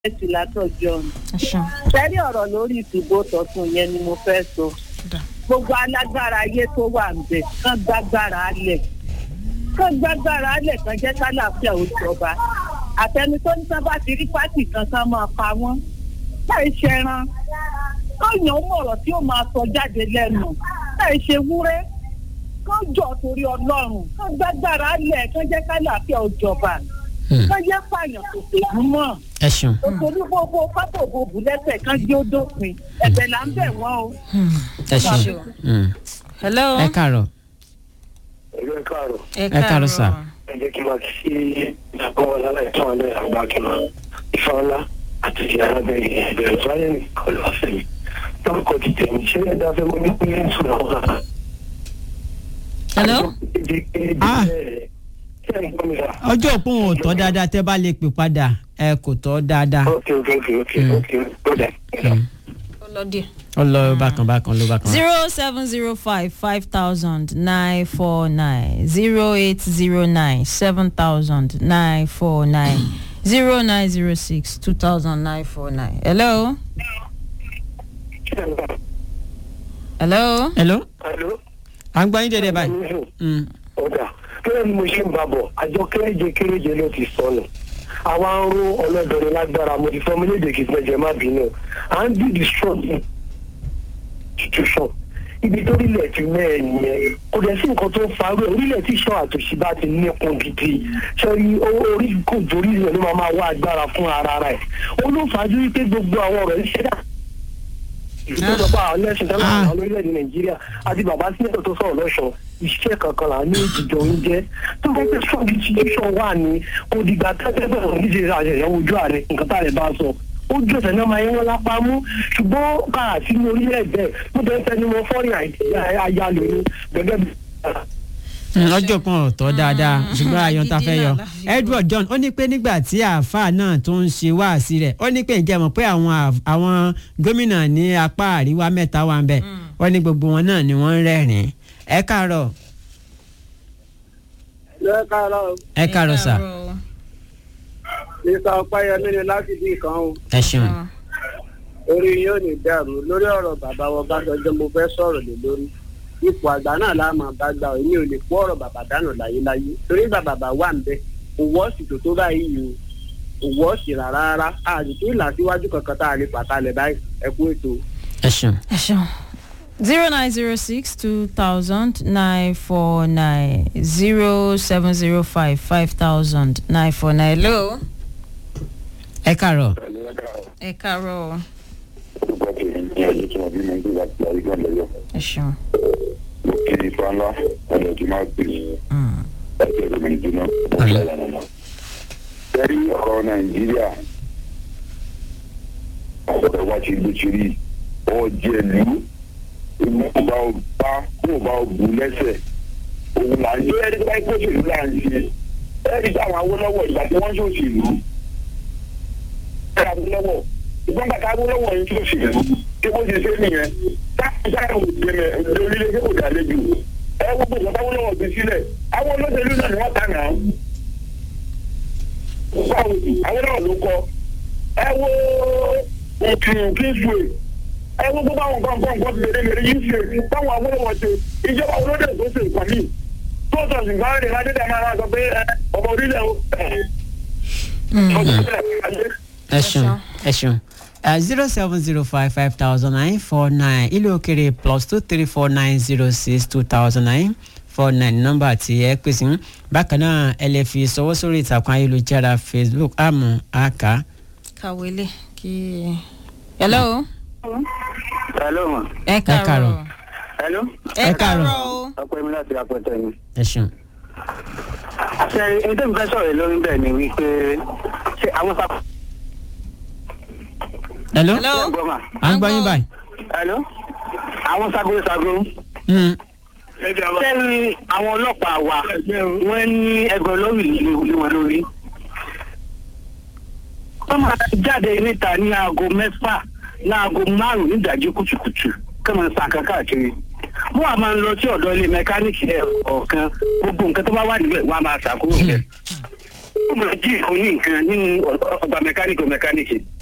ẹ̀sìn látọ̀jọ́ ọ̀nà. ẹ ṣeun. sẹ́rí ọ̀rọ̀ lórí ìdìbò tọ̀tún yẹn ni mo fẹ́ sọ. Dà. gbogbo alágbára ayé tó wà ń bẹ̀ kán gbágbára alẹ̀ kán gbágbára alẹ̀ kán jẹ́ kálàáfíà ó jọba àtẹni tó ní sábà ti rí pátì kan kán máa pa wọ́n láì ṣẹran káyàn ó mọ̀rọ̀ tí ó máa sọ jáde lẹ́nu láì ṣe wúrẹ́ kán jọ torí ọlọ́run kán gbágbára alẹ̀ kán jẹ́ kálàáfíà ó jọba kán jẹ́ pààyàn kò tèmú mọ́ ẹ ṣeun òṣèlú gbogbo pápá òbòbù lẹ́sẹ̀ kan jẹ́ ó dópin ẹ̀bẹ̀ là ń bẹ̀ wọ́n o. ẹ ṣeun Mm. hello. ẹ káàárọ̀ ẹgbẹ́ káàrọ̀ ẹ ẹ káàárọ̀ sà. ẹ jẹ́ kí n máa kí ìjàpọ̀ wọn lálẹ́ ìtàn alẹ́ àgbàkìmọ̀ ìfà ńlá àti ìyá arábẹ́rẹ́ ìbẹ̀rẹ̀ fáyẹ̀ ní kọlu ọ̀sẹ̀ mi lórúkọ ti tẹ̀mí ṣé ẹ dáfẹ́ mọ́ ní pínlẹ̀ ìtura wọn. hello. Ah. ṣé ẹ gbọ́ mi sá. ọjọ́ òpó wọn ò tọ́ dáadáa tẹ́ bá lè pè padà ẹ kò tọ́ dáadáa ok ok ok ok ok ó dà. ó lọ díẹ̀. ó lọ bákan bákan ló bákan. zero seven zero five five thousand nine four nine zero eight zero nine seven thousand nine four nine zero nine zero six two thousand nine four nine. hello. hello. hello Hello? à ń gbọ́ yín dédé báyìí. Mm. ọ̀dà kílẹ̀ ni mo ṣe ń bá bọ̀ àjọ kéréje kéréje ló ti sọnù àwa ń ró ọlọ́dọ̀ọ́ni lágbára mo ti fọ́ mi léde kìí pẹ́jẹ má bínú à ń dìdì strong institution ibi tó rílẹ̀ ti mẹ́ẹ̀ nìyẹn kò dẹ̀ sí nǹkan tó ń farú ẹ̀ orílẹ̀ tí ìṣọ́ àtòṣì bá ti nípọn gidi sẹ́rí orí kò torí rẹ̀ ló máa máa wá agbára fún ara rẹ̀ ó ló fàájú wípé gbogbo àwọn ọ̀rọ̀ ìṣẹ́dá ìjọba àwọn ẹlẹ́sìn tẹ́lẹ̀ àwọn orílẹ̀-èdè nàìjíríà àti bàbá sílẹ̀ tó sọ̀rọ̀ lọ́sọ̀ iṣẹ́ kankan là ní ìjìjọ oúnjẹ tó bá pẹ́ strong institution wà ní kò dìgbà tẹ́tẹ́ bẹ̀rẹ̀ níṣẹ́ àṣẹyẹ ojú ààrẹ nǹkan tá a lè bá a sọ ó jù ọ̀sẹ̀ náà máa yẹn wọn lápá mú ṣùgbọ́n káà sí ní orílẹ̀-èdè mo bẹ́ẹ̀ fẹ́ ni mo fọ́ọ̀rì àyálò ní gẹ́gẹ́ bí. Mm, ọjọ́ kan ò tọ́ dáadáa ṣùgbọ́n ayọ̀ ta fẹ́ yọ. Gidi náà la fi gbọ́. edward john ó ní pé nígbà tí àáfàá náà tó ń ṣe wáàsí rẹ̀ ó ní pé ǹjẹ́ mọ̀ pé àwọn àf- àwọn gómìnà ní apá àríwá mẹ́ta wà ń bẹ̀ ó ní gbogbo wọn náà ni wọ́n ń rẹ́rìn-ín. ẹ káàárọ̀ lẹ́ẹ̀kárọ̀ ẹ káàárọ̀ sà nípa ọpẹ́yẹmí ni láti bí kan o ẹ ṣeun. orí yóò ní dàrú lórí ọ̀rọ̀ bàbá wọn bá sọjọ́ mo fẹ́ sọ̀rọ̀ lé lórí ipò àgbà náà la máa bá gbà èmi ò lè kó ọ̀rọ̀ bàbá dànù láyéláyé torí ìgbà bàbá wà ń bẹ kò wọ́ọ̀sì tó tó báyìí o kò wọ́ọ̀sì rárá rárá àdìtú ìlàsíwájú kankan tá a lè pàtàlẹ̀ báyìí ẹ kú ètò. ẹ ṣeun. ẹ ṣeun. zero nine zero six two thousand nine four nine zero seven zero five five thousand nine four nine. hello. ẹ káàárọ̀ ẹ káàárọ̀ o. ẹ ṣeun. Tẹ́rí ọ̀rọ̀ Nàìjíríà ọ̀rọ̀ wa ti ló ti rí ọ̀jẹ̀lú ìlú bá o bá kó o bá o bù lẹ́sẹ̀ òun là ń ṣe ẹni tó bá kó òṣèlú là ń ṣe ẹni táwọn Awólọ́wọ̀ ìgbà tí wọ́n ń ṣòṣèlú ẹni Awólọ́wọ̀ ìgbọ́n bàtà Awólọ́wọ̀ yìí ṣòṣèlú kí wọ́n ti ṣe nìyẹn táwọn sáà ò gbẹmẹ lórílẹ̀ kí kò dálejò ẹ gbogbo ìgbà táwọn Awólọ́wọ̀ fi sílẹ̀ àwọn olóṣèlú náà ni wọ́n tà náà báwo àwọn náà ló kọ ẹ wo òkè kingsway ẹ wo gbogbo àwọn nǹkan nǹkan nǹkan lèrè lèrè yìí ṣe táwọn awolowo ṣe ìjọba olóde tó ṣe nǹkan míì tó sọ ṣùgbọ́n rẹ̀ ládéjà máa sọ pé ẹ, ọmọ orílẹ̀ o ẹ, ọmọ orílẹ̀ ayé. ẹ ṣeun ẹ ṣeun. zero seven zero five five thousand nine four nine ilé òkèrè plus two three four nine zero six two thousand nine four nine nọ́mbà tí ẹ pè sí bákan náà ẹ lè fi sọwọ́ sórí ìtàkùn ayélujára facebook àmọ́ àká. kàwé lè kí. hello. hello ma ẹ káàárọ̀. káàárọ̀. hello ẹ Ẹ káàárọ̀. káàárọ̀ o. ọpẹ́ mi láti apẹtẹ ni. ẹ ṣeun. ṣe ẹni tó ń fẹ́ sọ̀rọ̀ lórí bẹ́ẹ̀ ni wípé ṣé àwọn sábà. hello hello. gbọ́mà à ń gbọ́ yín báyìí. hello àwọn sagosago. Mm. sẹ́ni àwọn ọlọ́pàá wa wọ́n ní ẹgbẹ́ lórí lé wọn lórí. wọ́n máa jáde níta ní aago mẹ́fà láago márùn-ún nídàjí kùtùkùtù kí wọ́n sa nǹkan káàkiri. wọ́n á máa ń lọ sí ọ̀dọ̀ ilé mẹkáníìkì ẹ̀ ọ̀kan gbogbo nǹkan tó bá wà níbẹ̀ wọ́n á máa ṣàkóso rẹ̀. ó máa jí ìkànnì nǹkan nínú ọgbà mẹkáníkì mẹkáníkì